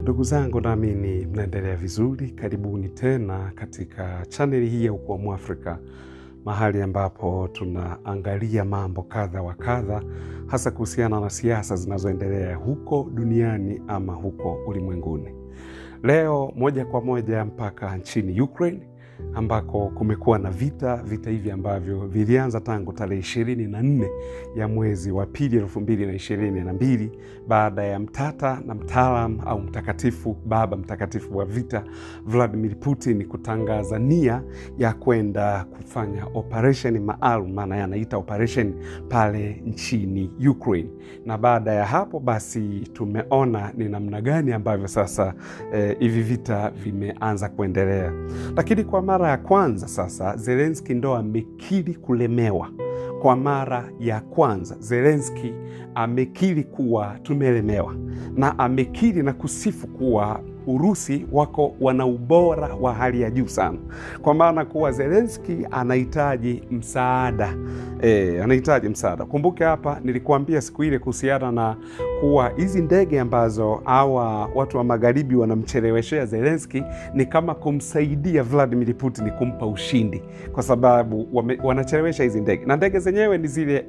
Ndugu zangu, naamini mnaendelea vizuri. Karibuni tena katika chaneli hii ya Ukuu wa Mwafrika, mahali ambapo tunaangalia mambo kadha wa kadha, hasa kuhusiana na siasa zinazoendelea huko duniani ama huko ulimwenguni. Leo moja kwa moja mpaka nchini Ukraine ambako kumekuwa na vita vita hivi ambavyo vilianza tangu tarehe ishirini na nne ya mwezi wa pili elfu mbili na ishirini na mbili baada ya mtata na mtaalam au mtakatifu baba mtakatifu wa vita Vladimir Putin kutangaza nia ya kwenda kufanya operesheni maalum, maana yanaita operesheni pale nchini Ukraine. Na baada ya hapo basi tumeona ni namna gani ambavyo sasa hivi eh, vita vimeanza kuendelea, lakini kwa mara ya kwanza sasa Zelenski ndo amekiri kulemewa. Kwa mara ya kwanza Zelenski amekiri kuwa tumelemewa, na amekiri na kusifu kuwa Urusi wako wana ubora wa hali ya juu sana, kwa maana kuwa Zelenski anahitaji msaada e, anahitaji msaada. Kumbuke hapa nilikuambia siku ile kuhusiana na kuwa hizi ndege ambazo hawa watu wa magharibi wanamcheleweshea Zelenski ni kama kumsaidia Vladimir Putin kumpa ushindi, kwa sababu wame, wanachelewesha hizi ndege na ndege zenyewe ni zile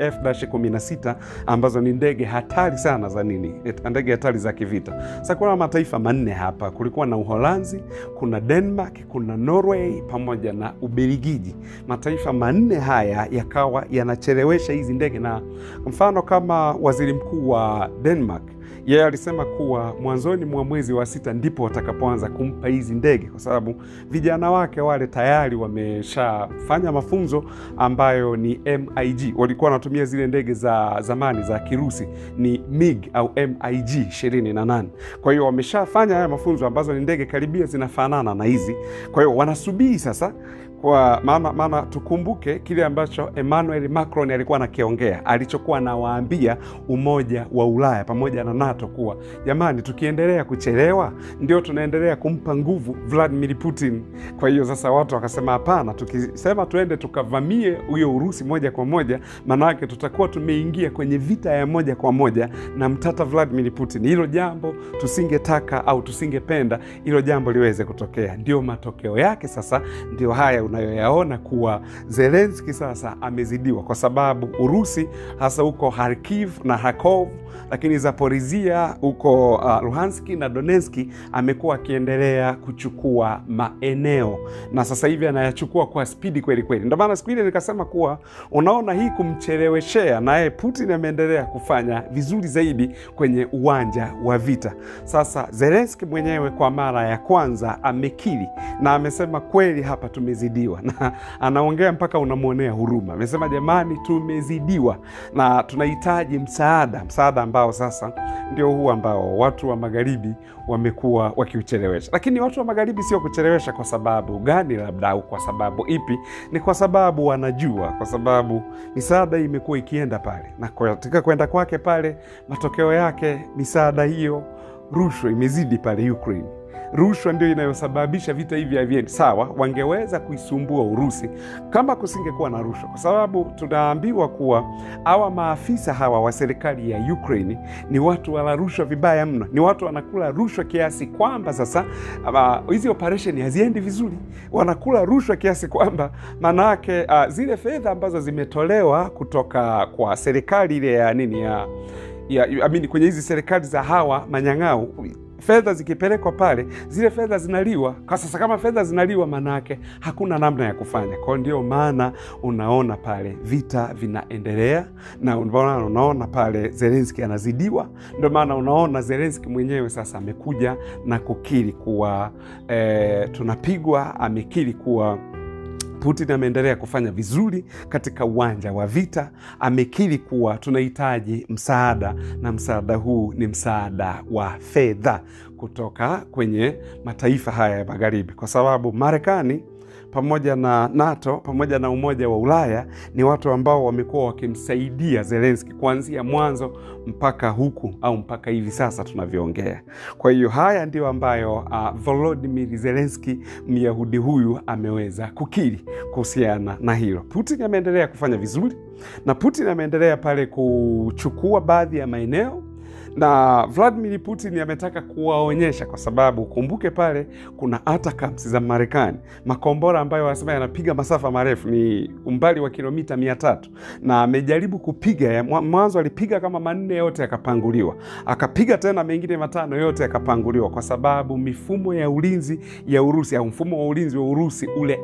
F-16 ambazo ni ndege hatari sana za nini, ndege hatari za kivita. Sasa kuna mataifa manne hapa kulikuwa na Uholanzi, kuna Denmark, kuna Norway pamoja na Ubelgiji. Mataifa manne haya yakawa yanachelewesha hizi ndege, na mfano kama waziri mkuu wa Denmark yeye yeah, alisema kuwa mwanzoni mwa mwezi wa sita ndipo watakapoanza kumpa hizi ndege, kwa sababu vijana wake wale tayari wameshafanya mafunzo ambayo ni MiG. Walikuwa wanatumia zile ndege za zamani za Kirusi ni MiG au MiG 28. Kwa hiyo wameshafanya haya mafunzo ambazo ni ndege karibia zinafanana na hizi. Kwa hiyo wanasubiri sasa kwa maana maana tukumbuke kile ambacho Emmanuel Macron alikuwa anakiongea, alichokuwa anawaambia Umoja wa Ulaya pamoja na NATO kuwa jamani, tukiendelea kuchelewa ndio tunaendelea kumpa nguvu Vladimir Putin. Kwa hiyo sasa watu wakasema hapana, tukisema tuende tukavamie huyo Urusi moja kwa moja, maanake tutakuwa tumeingia kwenye vita ya moja kwa moja na mtata Vladimir Putin. Hilo jambo tusingetaka au tusingependa hilo jambo liweze kutokea. Ndio matokeo yake sasa ndio haya unayoyaona kuwa Zelenski sasa amezidiwa, kwa sababu Urusi hasa huko Kharkiv na Kharkov, lakini Zaporizhia huko uh, Luhanski na Donetski amekuwa akiendelea kuchukua maeneo na sasa hivi anayachukua kwa spidi kweli kweli. Ndio maana siku ile nikasema kuwa unaona hii kumcheleweshea, naye Putin ameendelea kufanya vizuri zaidi kwenye uwanja wa vita. Sasa Zelenski mwenyewe kwa mara ya kwanza amekiri na amesema kweli, hapa tumezidiwa na anaongea mpaka unamwonea huruma. Amesema jamani, tumezidiwa na tunahitaji msaada, msaada ambao sasa ndio huu ambao watu wa magharibi wamekuwa wakiuchelewesha. Lakini watu wa magharibi sio kuchelewesha kwa sababu gani, labda au kwa sababu ipi? Ni kwa sababu wanajua, kwa sababu misaada hii imekuwa ikienda pale, na katika kwenda kwake pale, matokeo yake misaada hiyo, rushwa imezidi pale Ukraine rushwa ndio inayosababisha vita hivi haviendi sawa. Wangeweza kuisumbua Urusi kama kusingekuwa na rushwa, kwa sababu tunaambiwa kuwa hawa maafisa hawa wa serikali ya Ukraine ni watu wala rushwa vibaya mno, ni watu wanakula rushwa kiasi kwamba sasa hizi uh, operesheni haziendi vizuri. Wanakula rushwa kiasi kwamba maanake uh, zile fedha ambazo zimetolewa kutoka kwa serikali ile ya nini ya, ya amini kwenye hizi serikali za hawa manyang'au fedha zikipelekwa pale, zile fedha zinaliwa. Kwa sasa kama fedha zinaliwa, maanake hakuna namna ya kufanya. Kwa ndio maana unaona pale vita vinaendelea, na unaona pale Zelenski anazidiwa. Ndio maana unaona Zelenski mwenyewe sasa amekuja na kukiri kuwa eh, tunapigwa. Amekiri kuwa Putin ameendelea kufanya vizuri katika uwanja wa vita. Amekiri kuwa tunahitaji msaada, na msaada huu ni msaada wa fedha kutoka kwenye mataifa haya ya magharibi, kwa sababu Marekani pamoja na NATO pamoja na Umoja wa Ulaya ni watu ambao wamekuwa wakimsaidia Zelenski kuanzia mwanzo mpaka huku au mpaka hivi sasa tunavyoongea. Kwa hiyo haya ndio ambayo uh, Volodymyr Zelenski Myahudi huyu ameweza kukiri kuhusiana na hilo. Putin ameendelea kufanya vizuri na Putin ameendelea pale kuchukua baadhi ya maeneo na Vladimir Putin ametaka kuwaonyesha, kwa sababu ukumbuke pale kuna ATACMS za Marekani, makombora ambayo wanasema yanapiga masafa marefu, ni umbali wa kilomita mia tatu na amejaribu kupiga ya, mwanzo alipiga kama manne yote yakapanguliwa, akapiga tena mengine matano yote yakapanguliwa, kwa sababu mifumo ya ulinzi ya Urusi au mfumo wa ulinzi wa Urusi ule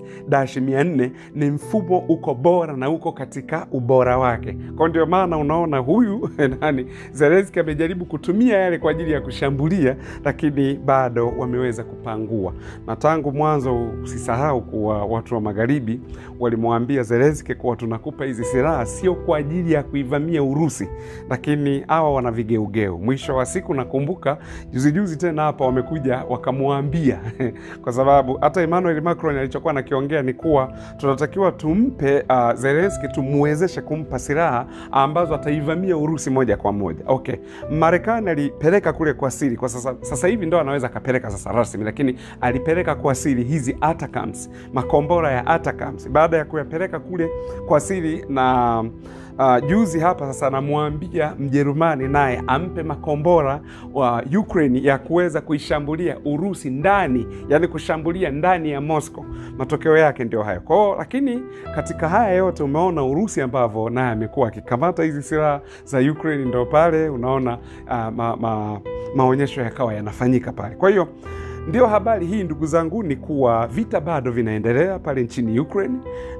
S-400 ni mfumo uko bora na uko katika ubora wake. Kwa ndio maana unaona huyu nani Zelensky amejaribu kutumia yale kwa ajili ya kushambulia, lakini bado wameweza kupangua. Na tangu mwanzo, usisahau kuwa watu wa magharibi walimwambia Zelensky kuwa tunakupa hizi silaha sio kwa ajili ya kuivamia Urusi, lakini hawa wana vigeugeu. Mwisho wa siku, nakumbuka juzijuzi tena hapa wamekuja wakamwambia kwa sababu hata Emmanuel Macron alichokuwa nakiongea ni kuwa tunatakiwa tumpe uh, Zelensky tumwezeshe kumpa silaha ambazo ataivamia Urusi moja kwa moja. Okay, Marekani alipeleka kule kwa siri, kwa sasa, sasa hivi ndo anaweza akapeleka sasa rasmi, lakini alipeleka kwa siri hizi ATACMS, makombora ya ATACMS. Baada ya kuyapeleka kule kwa siri na Uh, juzi hapa sasa anamwambia Mjerumani naye ampe makombora wa Ukraine ya kuweza kuishambulia Urusi ndani, yani kushambulia ndani ya Moscow. Matokeo yake ndio hayo kwao, lakini katika haya yote umeona Urusi ambavyo naye amekuwa akikamata hizi silaha za Ukraine, ndo pale unaona uh, ma, ma, maonyesho yakawa yanafanyika pale, kwa hiyo ndio habari hii ndugu zangu, ni kuwa vita bado vinaendelea pale nchini Ukraine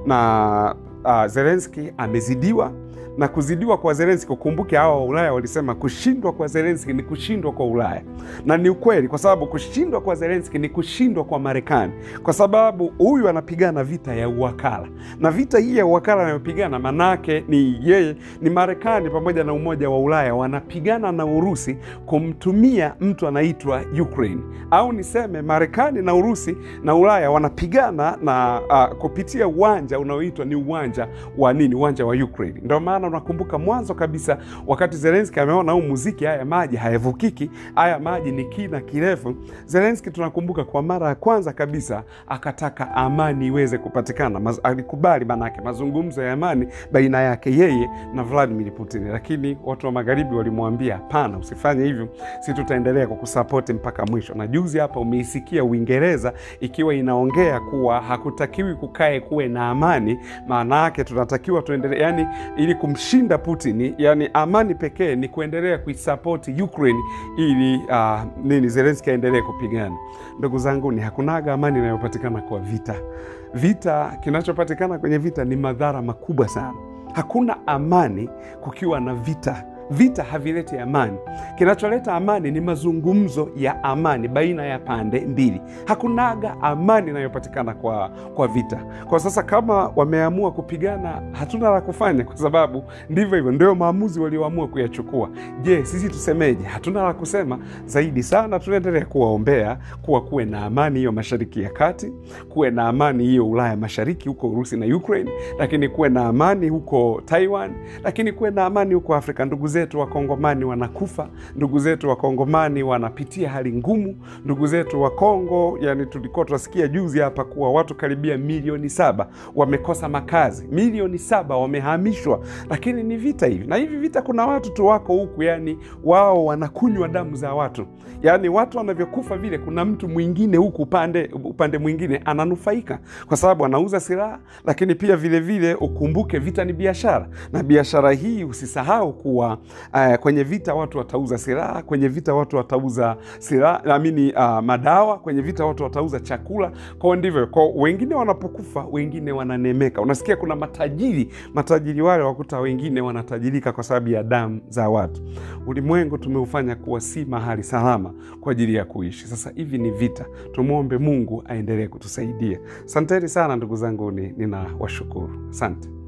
na uh, Zelensky amezidiwa na kuzidiwa kwa Zelensky. Ukumbuke hawa wa Ulaya walisema kushindwa kwa Zelensky ni kushindwa kwa Ulaya, na ni ukweli, kwa sababu kushindwa kwa Zelensky ni kushindwa kwa Marekani, kwa sababu huyu anapigana vita ya uwakala, na vita hii ya uwakala anayopigana manake ni yeye, ni Marekani pamoja na Umoja wa Ulaya wanapigana na Urusi kumtumia mtu anaitwa Ukraine, au niseme Marekani na Urusi na Ulaya wanapigana na uh, kupitia uwanja unaoitwa ni uwanja wa nini? Uwanja wa Ukraine. Ndio maana unakumbuka mwanzo kabisa wakati Zelensky ameona huu muziki, haya maji hayavukiki, haya maji ni kina kirefu. Zelensky tunakumbuka kwa mara ya kwanza kabisa akataka amani iweze kupatikana. Maz, alikubali manake mazungumzo ya amani baina yake yeye na Vladimir Putin, lakini watu wa magharibi walimwambia hapana, usifanye hivyo, si tutaendelea kukusapoti mpaka mwisho. Na juzi hapa umeisikia Uingereza ikiwa inaongea kuwa hakutakiwi kukae kuwe na amani, maana yake tunatakiwa tuendelee, yani ili kumshinda Putin, yani amani pekee ni kuendelea kuisapoti Ukraine ili uh, nini Zelensky aendelee kupigana. Ndugu zangu, ni hakunaga amani inayopatikana kwa vita. Vita, kinachopatikana kwenye vita ni madhara makubwa sana. Hakuna amani kukiwa na vita. Vita havileti amani. Kinacholeta amani ni mazungumzo ya amani baina ya pande mbili. Hakunaga amani inayopatikana kwa, kwa vita. Kwa sasa kama wameamua kupigana, hatuna la kufanya, kwa sababu ndivyo hivyo, ndio maamuzi walioamua kuyachukua. Je, sisi tusemeje? Hatuna la kusema zaidi sana. Tunaendelea kuwaombea kuwa kuwe na amani hiyo Mashariki ya Kati, kuwe na amani hiyo Ulaya Mashariki, huko Urusi na Ukraine, lakini kuwe na amani huko Taiwan, lakini kuwe na amani huko Afrika. Ndugu zetu Wakongomani wanakufa, ndugu zetu Wakongomani wanapitia hali ngumu, ndugu zetu wa Kongo, yani tulikuwa tunasikia juzi hapa kuwa watu karibia milioni saba wamekosa makazi, milioni saba wamehamishwa, lakini ni vita hivi na hivi vita. Kuna watu tu wako huku, yani wao wanakunywa damu za watu, yani watu wanavyokufa vile, kuna mtu mwingine huku upande, upande mwingine ananufaika kwa sababu anauza silaha, lakini pia vilevile vile, ukumbuke vita ni biashara, na biashara hii usisahau kuwa Uh, kwenye vita watu watauza silaha, kwenye vita watu watauza silaha naamini, uh, madawa, kwenye vita watu watauza chakula. Kwao ndivyo kwa wengine wanapokufa, wengine wananemeka. Unasikia kuna matajiri, matajiri wale wakuta wengine wanatajirika kwa sababu ya damu za watu. Ulimwengu tumeufanya kuwa si mahali salama kwa ajili ya kuishi. Sasa hivi ni vita, tumwombe Mungu aendelee kutusaidia. Asanteni sana ndugu zangu, ninawashukuru, asante.